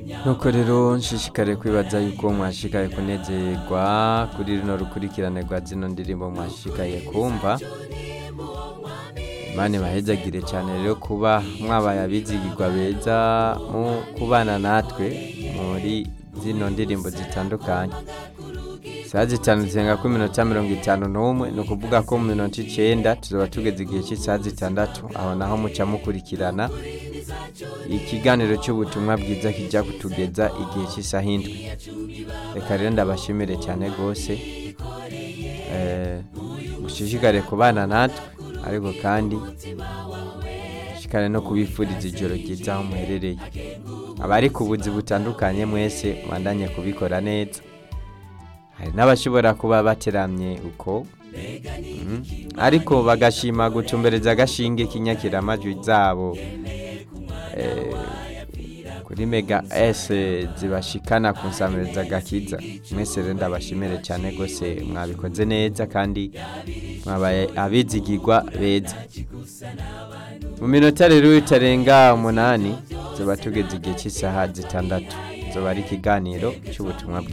nuko rero nshishikare kwibaza yuko mwashikaye kunezerwa kuri runo rukurikirane rwa zino ndirimbo mwashikaye kumva imana ibahezagire cyane rero kuba mwabaye abizigirwa beza mu kubana natwe muri zino ndirimbo zitandukanye saa zitanu zirenga ku minota mirongo itanu n'umwe ni ukuvuga ko mu minota icyenda tuzaba tugeze igihe cy'isaha zitandatu aho naho muca mukurikirana ikiganiro cy'ubutumwa bwiza kijya kutugeza igihe cy'isaha indwi reka rero ndabashimire cyane rwose Eh, mushishikare kubana natwe ariko kandi mushishikare no kubifuriza ijoro ryiza aho muherereye abari ku buzi butandukanye mwese mwandanye kubikora neza hari n'abashobora kuba bateramye uko Mhm. ariko bagashima gucumbereza agashinge k'inyakiramajwi zabo eh, kuri mega s zibashikana ku nsamiriza gakiza mwese rero ndabashimire cyane rwose mwabikoze neza kandi mwabaye abizigirwa beza mu minota rero itarenga umunani tuba tugeze igihe cy'isaha zitandatu zoba ari ikiganiro cy'ubutumwa bwiza